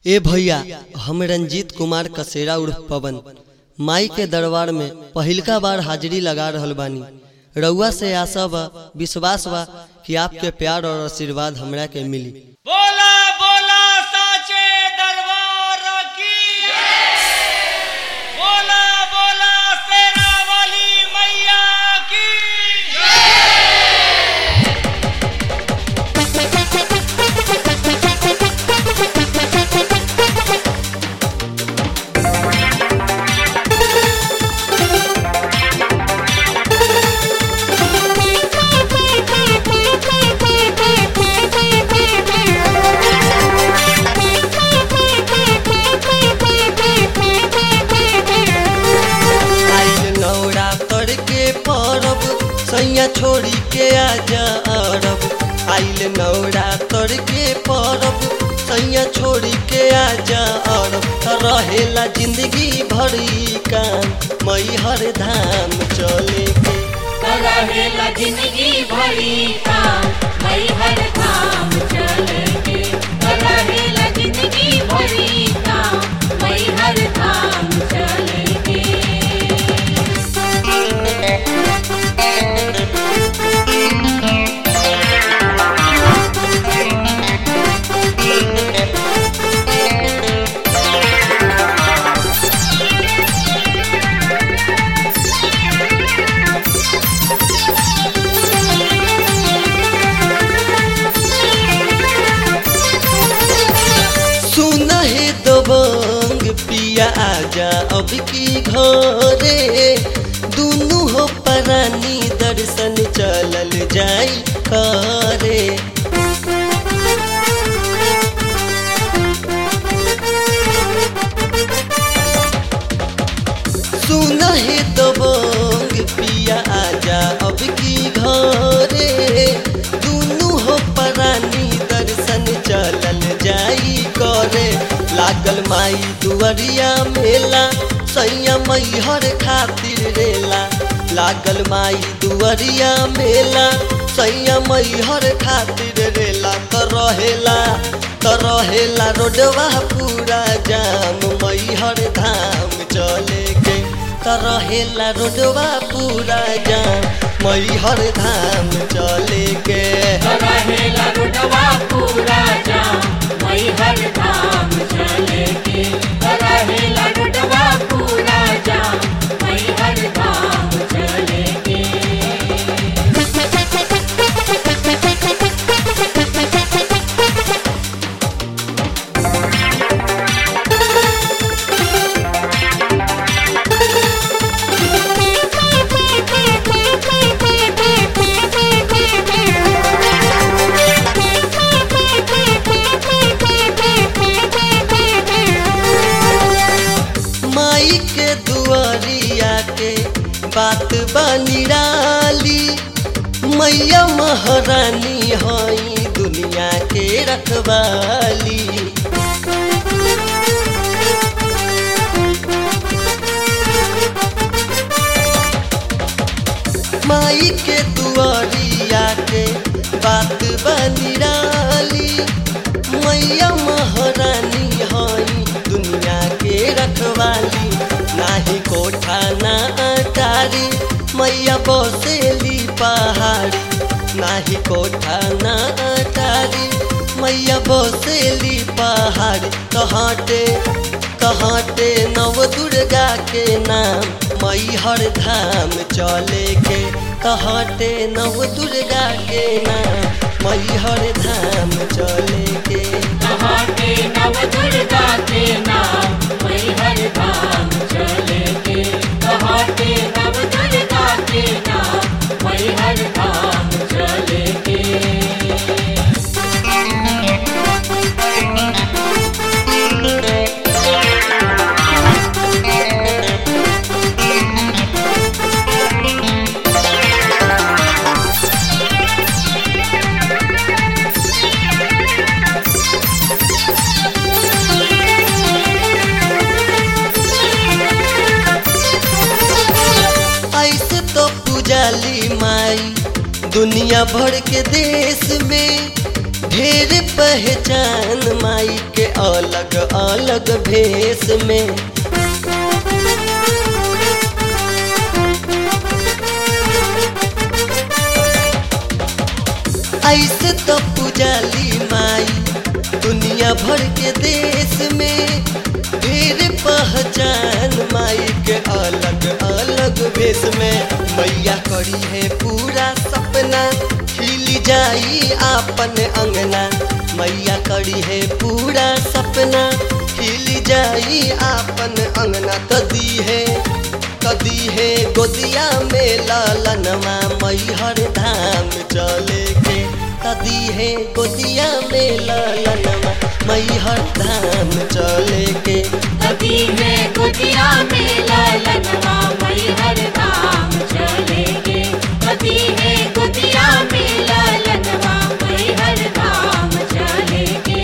ए भैया हम रंजीत कुमार कसेरा उर्फ पवन माई के दरबार में पहिलका बार हाजिरी लगा रहल बानी रउआ से आशा बा विश्वास बा कि आपके प्यार और आशीर्वाद हमरा के मिली बोला बोला साचे दरबार की बोला बोला सेना वाली मैया की आइल नौरा तर के परब सैया छोड़ी के आजा अरब आइल नौरा तर के परब सैया छोड़ी के आजा अरब त रहेला जिंदगी भरी काम मई हर धाम चले के रहेला जिंदगी भरी काम मई हर काम चलेंगे रहेला जिंदगी भरी काम मई हर काम चलेंगे सुन हे दबंग पिया आजा अब की घरे दुनु हो परानी दर्शन चलल जाई करे सुन हे दबंग पिया आजा अब की घरे दुनु हो परानी दर्शन चलल जाई करे लागल माई दुअरिया मेला सैया मैहर खातिर रेला लागल माई दुअरिया मेला सैया मैहर खातिर रेला त रहेला त रहेला रोडवा पूरा जाम मैहर धाम चले के त रहेला रोडवा पूरा जाम मैहर धाम चले के रहेला रुडवा पूरा जाम मई हर काम चलेंगे रहेला रुडवा पूरा जाम मई हर काम चलेंगे माई के दुआरिया के बात बनिराली मैया महारानी हई दुनिया के रखवाली माई के दुआरिया के बात बनिराली मैया महारानी हई दुनिया के रखवाली नाही कोठा ना अटारी मैया बसेली पहाड़ी नाही कोठा ना अटारी मैया बसेली पहाड़ी कहाटे कहाटे नव दुर्गा के नाम मैहर धाम चले के कहाटे नव दुर्गा के नाम मैहर धाम चले के कहाँ के नव दुर्गा के नाम मई हर धाम चलेंगे कहाँ के नव दुर्गा के नाम मई हर धाम चलेंगे ऐसे तो पूजाली माई दुनिया भर के देश में ढेर पह पहचान माई के अलग अलग भेष में ऐसे तो पुजाली माई दुनिया भर के देश में ढेर पहचान माई के अलग अलग भेष में मैया करी है पूरा सपना खिल जाई आपन अंगना मैया करी है पूरा सपना खिल जाई आपन अंगना कदी है कदी है गोदिया में लालनमा मैहर धाम चले के कदी है गोदिया में लालनमा मैहर धाम चले के नदी में गुजिया में ललनवा मैहर धाम चलेंगे नदी में गुजिया में ललनवा मैहर धाम चलेंगे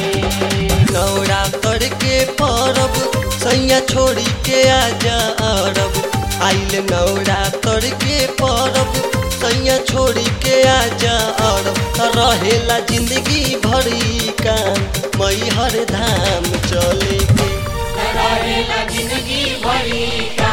नवरात्र के परब सैया छोड़ी के आजा अरब आइल नवरात्र के परब सैया छोड़ी के आजा अरब रहेला जिंदगी भरी काम मैहर धाम चले के रहेला जिंदगी भरी का